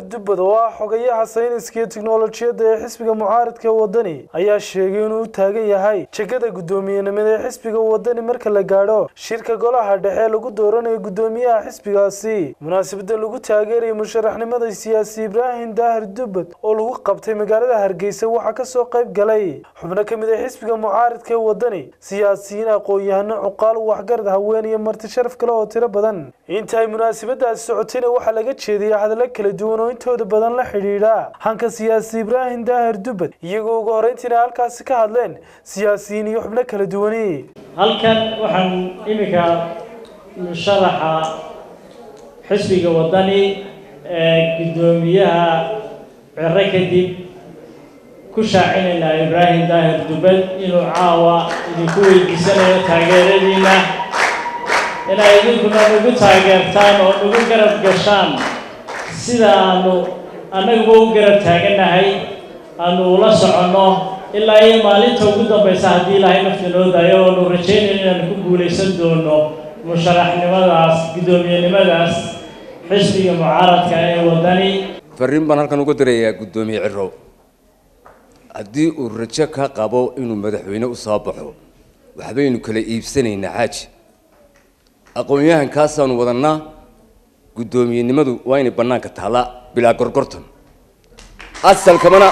dubbad oo ah xogayaha sayniska iyo tiknolojiyadda ee xisbiga mucaaradka wadani ayaa sheegay inuu u taagan yahay jegada guddoomiyenimada ee xisbiga wadani marka la gaadho shirka golaha dhexe lagu dooranayo guddoomiyaha xisbigaasi munaasabada lagu taageerayay musharaxnimada siyaasi ibraahim daahir dubbad oo lagu qabtay magaalada hargeysa waxaa kasoo qayb galay xubno ka mid ah xisbiga mucaaradka ee wadani siyaasiyiin aqoon-yahano cuqaal waxgarad haween iyo marti sharaf kale oo tiro badan inta ay munaasabadaasi socotayna waxaa laga jeediyay hadallo kala duwan oo intooda badan la xidhiidha hanka siyaasi ibraahim daahir dubbad iyagoo ugu horreyntiina halkaasi ka hadleen siyaasiyiin iyo xubno kala duwani halkan waxaan iminka musharaxa xisbiga wadani ee guddoomiyaha ciro kadib ku shaacinaynaa ibraahim daahir dubbad inuu caawa idinku weydiisanayo taageeradiina inay idinkuna nagu taageertaan oo nagu garab gashaan sida aanu annaguba u garab taagannahay aanu ula soconno ilaa iyo maalinta ugu dambaysa haddii ilaahay nafta noo daayo oonu rajaynayno inaanu ku guulaysan doono musharaxnimadaas guddoomiyenimadaas xisbiga mucaaradka ee wadani fariin baan halkan uga dirayaa guddoomiye ciro haddii uu rajo ka qabo inuu madaxweyne u soo baxo waxbaynu kala iibsanaynaa xaaji aqoon-yahankaasaanu wadannaa guddoomiyenimadu waa inay bannaanka taallaa bilaa gorgortan asalkamana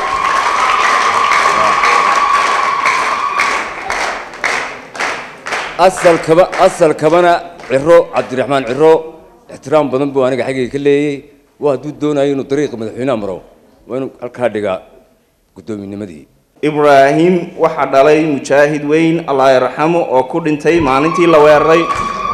asalkaba asalkabana ciro cabdiraxmaan ciro ixtiraam badan buu aniga xaggayga ka leeyay waa hadduu doonayo inuu dariiqa madaxweyneha maro waa inuu halkaa dhigaa guddoominnimadii ibraahim waxaa dhalay mujaahid weyn allah yarxamo oo ku dhintay maalintii la weeraray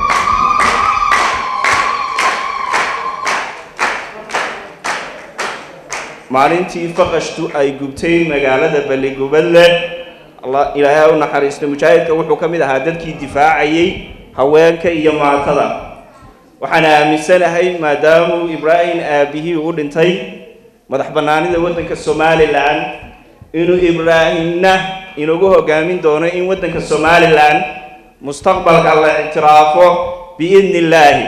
maalintii faqashtu ay gubtay magaalada balligubadle ilaahay ha u naxariisto mujaahidka wuxuu ka mid ahaa dadkii difaacayay haweenka iyo maatada waxaan aaminsanahay maadaamuu ibraahim aabihii u dhintay madax bannaanida waddanka somalilan inuu ibraahimna inagu hogaamin doono in waddanka somalilan mustaqbalka la ictiraafo biidni illaahi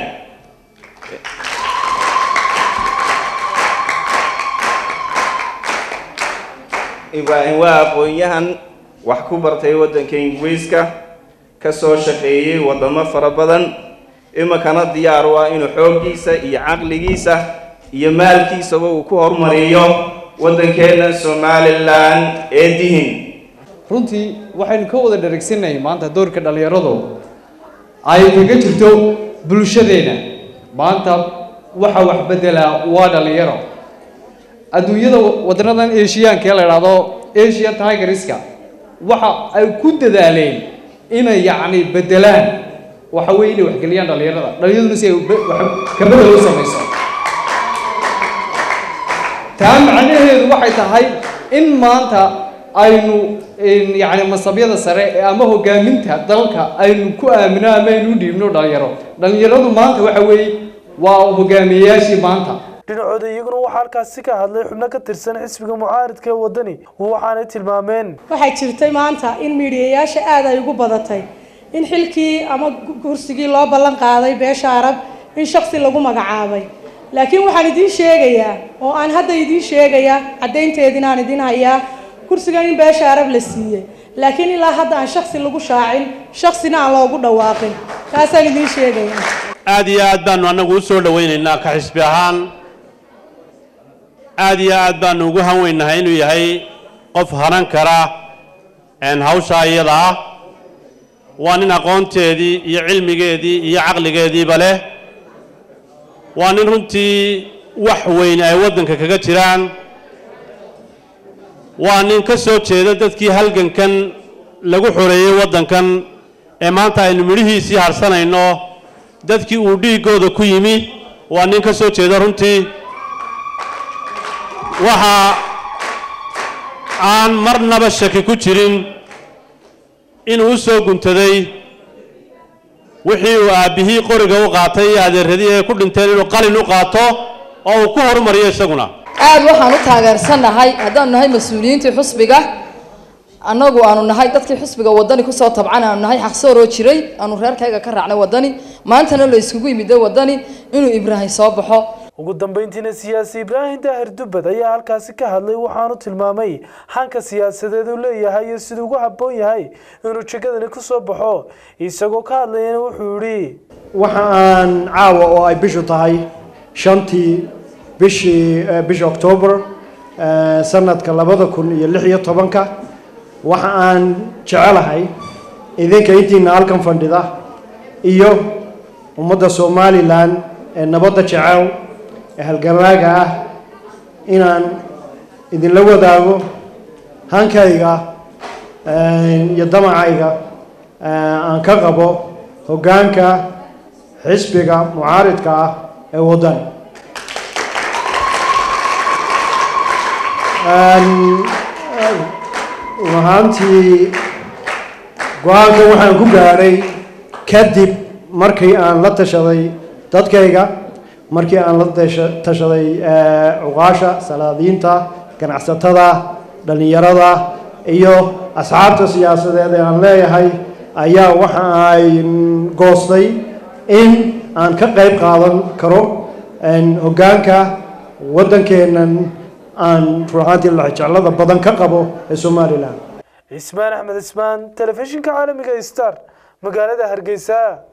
ibraahim waa aqoon-yahan wax ku bartay waddanka ingiriiska ka soo shaqeeyey waddamo fara badan iminkana diyaar u ah inuu xooggiisa iyo caqligiisa iyo maalkiisaba uu ku horumariyo waddankeenna somalilan ee dihin runtii waxaynu ka wada dharagsannahay maanta doorka dhallinyaradu ay kaga jirto bulshadeena maanta waxa wax beddelaa waa dhallinyaro adduunyada wadanadan eshiyaanka ee la idhaahdo asia tigeriska waxa ay ku dadaaleen inay yacni beddelaan waxa weeye inay waxgeliyaan dhallinyarada dhallinyaraduna si ay ka bedel u samayso taa macnaheedu waxay tahay in maanta aynu yacni masabyada sare ama hogaaminta dalka aynu ku aamino ama aynu u dhiibno dhalinyaro dhallinyaradu maanta waxa weeye waa hogaamiyeyaashii maanta dhinacooda iyaguna waxaa halkaasi ka hadlay xubno ka tirsan xisbiga mucaaradka ee wadani waxaanay tilmaameen waxay jirtay maanta in miidhiyayaasha aada ay ugu badatay in xilkii ama kursigii loo ballan qaaday beesha arab in shaksi lagu magacaabay laakiin waxaan idiin sheegayaa oo aan hadda idiin sheegayaa caddaynteediina aan idiin hayaa kursigan in beesha arab la siiyey laakiin ilaa hadda aan shaksi lagu shaacin shaksina aan loogu dhawaaqin taasaan idiin sheegayaa aada iyo aad baanu annagu u soo dhawaynaynaa ka xisbi ahaan aada iyo aad baanu ugu hanweynahay inuu yahay qof hanan kara hawshaa iyada ah waa nin aqoonteedii iyo cilmigeedii iyo caqligeediiba leh waa nin runtii wax weyn ay waddanka kaga jiraan waa nin ka soo jeeda dadkii halgankan lagu xoreeyey waddankan ee maanta aynu midhihiisii harsanayno dadkii uu dhiiggooda ku yimi waa nin ka soo jeeda runtii waxa aan marnaba shaki ku jirin inuu u soo guntaday wixii uu aabbihii qoriga u qaatay iyo adeeradii ay ku dhinteen inuu qalin u qaato oo uu ku horumariyo isaguna aad waxaan u taageersannahay haddaanu nahay mas-uuliyiintii xusbiga annagu aanu nahay dadkii xusbiga wadani kusoo tabcan aanu nahay xaqsooroo jiray aanu reerkayga ka raacnay wadani maantana la iskugu yimid wadani inuu ibraahim soo baxo ugu dambeyntiina siyaasi ibraahim daahir dubbad ayaa halkaasi ka hadlay waxaanu tilmaamay hanka siyaasadeed uu leeyahay iyo siduu ugu habboon yahay inuu jekadani ku soo baxo isagoo ka hadlayana wuxuu yidhi waxa aan caawa oo ay bishu tahay shantii bishii bisha octoobar sanadka labada kun iyo lix iyo tobanka waxa aan jecelahay idinka intiina halkan fadhida iyo ummadda somalilan ee nabadda jecel ee halgamaaga ah inaan idinla wadaago hankayga iyo damacayga aan ka qabo hoggaanka xisbiga mucaaridka ah ee waddani run ahaantii go-aankan waxaan ku gaadhay kadib markii aan la tashaday dadkayga markii aan la tashaday cuqaasha salaadiinta ganacsatada dhallinyarada iyo asxaabta siyaasadeed ee aan leeyahay ayaa waxa ay goostay in aan ka qayb qaadan karo hoggaanka waddankeennan aan ruuxaantii laxjeclada badan ka qabo ee somalilan cismaan axmed cismaan telefishinka caalamiga star magaalada hargeysa